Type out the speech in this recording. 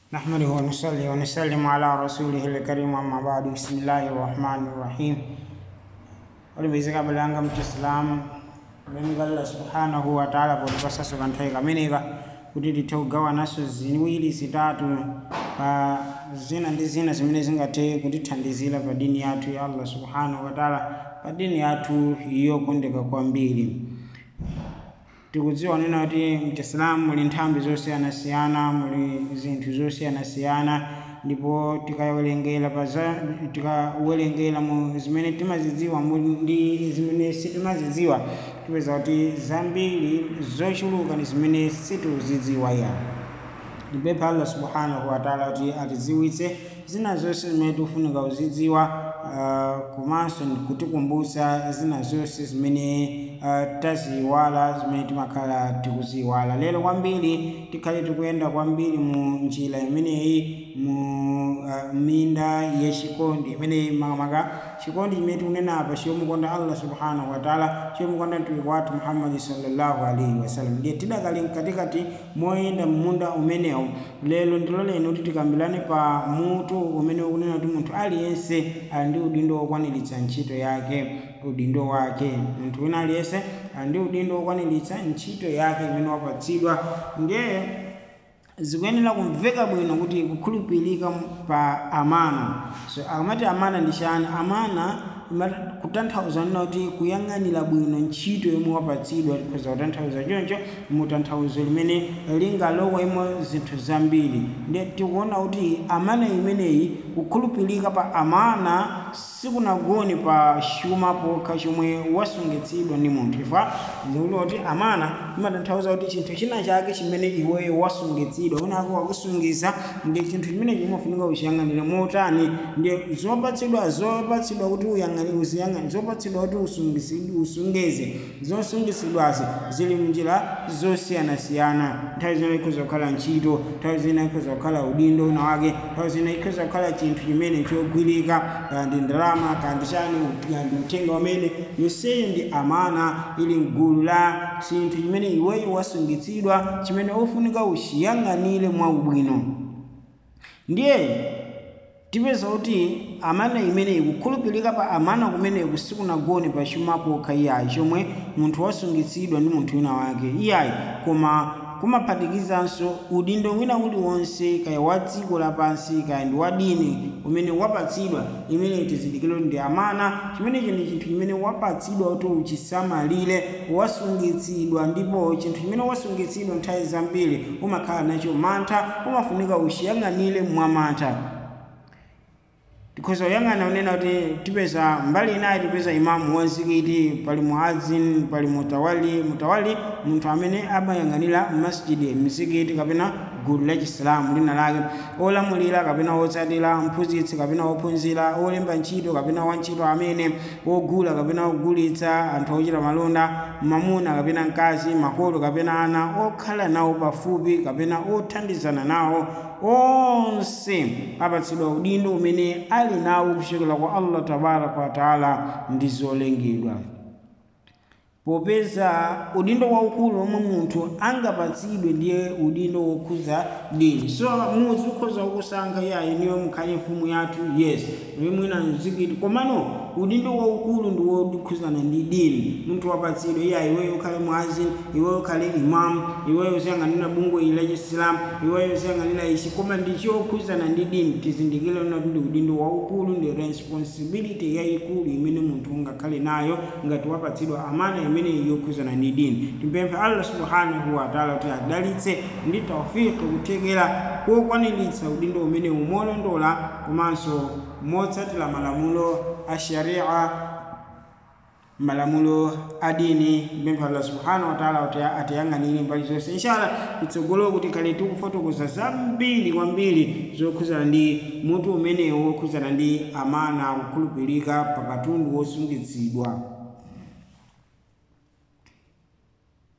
نحمده ونصلي ونسلم على رسوله الكريم أما بعد بسم الله الرحمن الرحيم olibizika balanga mchisilamu mlenga allah subhanahu wa ta'ala potipasa kanthawi kameneka kuti tithe kugawa naso ziwiri zitatu pa zina ndi zina zimene zingathe kutithandizira pa dini yathu ya allah subhanahu wa ta'ala pa dini yathu yokondeka kwambiri tikudziwa nena kuti mchisilamu muli nthambi zosiyanasiyana muli zinthu zosiyanasiyana ndipo tikawerengera pa za tikawerengera mu zimene timazidziwa mu- ndi zimene sitimazidziwa tipeza kuti zambiri zochuluka ndi zimene sitikuzidziwa ya ndipempha allah subhanahu wa taala kuti atidziwitse zina zonse zimene tikufunika kuzidziwa uh, komanso kutikumbutsa zina zonse zimene uh, taziyiwala zimene timakhala tikuziyiwala lero kwambiri tikhale tikuyenda kwambiri mu njira imeneyi mu uh, minda yachikondi imeneyi makamaka chikondi chimene tikunena apa chomukonda allah subhanahu wa taala chomukonda mtumiki wathu muhammadi sallallahu alaihi wasallam ndiye tidakali mkatikati moyenda munda umenewu lero ndiloleni kuti tikambirane pa mutu umene ukunena kuti munthu aliyense ali ndi udindo wokwaniritsa ntchito yake udindo wake munthu wina aliyense ali ndi udindo wokwaniritsa ntchito yake imene wapatsidwa ndiye zikuyenera kumveka bwino kuti kukhulupirika pa amana so akamati amana ndi chani amana imati- kutanthauza nena kuti kuyang'anira bwino ntchito yomwe wapatsidwa tikhoza kutanthauza choncho mutanthauzo limene lingalowemo zinthu zambiri ndiye tikuona kuti amana imeneyi kukhulupirika pa amana sikunagoni pa chuma pokha chomwe wasungitsidwa ndi munthu ifa zikuti kuti amana imatanthauza kuti chinthu china chake chimene iweyo wasungitsidwa unako wakusungisa ndi chinthu chimene chimafunika uchiyang'anire motani ndiye zopatsidwa zopatsidwa kuti uyang'anire uziyang'anire zopatsidwa kuti usungisi- usungeze zosungisidwazi zili munjira zosiyanasiyana nthawi zina ikhoza kukhala ntchito nthawi zina ikhoza kukhala udindo una wake nthawi zina ikhoza kukhala chinthu chimene chogwirika kandi ndalama kandi chani kandi uthenga umene yonseyo ndi amana ili mgulu la chinthu chimene iweyo wasungitsidwa chimene ufunika uchiyang'anire mwaubwino ndiye tipeza kuti amana imeneyi kukhulupirika pa amana kumeneku sikunagone pa chuma pokha iyayi chomwe munthu wasungitsidwa ndi munthu wina wake iyayi koma kumaphatikizanso udindo wina uliwonse kaya wa dziko lapansi kaya ndi wa dini umene wapatsidwa imene tizindikire kuti ndi amana chimenechi ndi chinthu chimene wapatsidwa kuti uchisamalire wasungitsidwa ndipo chinthu chimene wasungitsidwa nthawi zambiri umakhala nacho mantha umafunika uchiyang'anire mwamantha tikhoza kuyang'ana unena kuti tipeza mbali inayi tipeza imamu wa mzikiti pali muadzin pali mutawali mutawali munthu amene amayang'anira masjidi mzikiti kapena gulu la chisilamu lina lake olamulira kapena otsatira mphunzitsi kapena ophunzira olemba ntchito kapena wantchito amene ogula kapena ogulitsa anthu ochita malonda mamuna kapena mkazi makolo kapena ana okhala nawo pafupi kapena othandizana nawo onse apatsidwa udindo umene ali nawo kuchokera kwa allah tabaraka wataala ndi zolengedwa popeza udindo waukulu omwe munthu angapatsidwe ndiye udindo wokhuza dini so mudzi ukhoza kukusankha iyayi niwe mukhale mfumu yathu yes iwe mwina mzikiti komano udindo waukulu ndi wokhuzana ndi dini munthu wapatsidwa iyayi iweyo ukhale muazini iweyo ukhale imamu iweyo uziyang'anira bungwe ili la chisilamu iweyo uziyang'anira ichi koma ndi chokhuzana ndi dini tizindikire kuti ndi udindo waukulu ndi responsibility yayikulu imene munthu ungakhale nayo ngati wapatsidwa amana imene yokhuzana ndi dini timpemphe allah subhanahu wa taala kuti adalitse ndi taufiki kuthekera kokwaniritsa udindo umene umolondola komanso motsatira malamulo a sharia malamulo a dini mpempha allah subhanahu wa taala kuti atiyang'anire mbali zonse inshallah itsogolo kuti kale tikufotokoza zambiri kwambiri zokhuzana ndi mutu umenewo wokhuzana ndi amana kukhulupirika pa katundu wosungitsidwa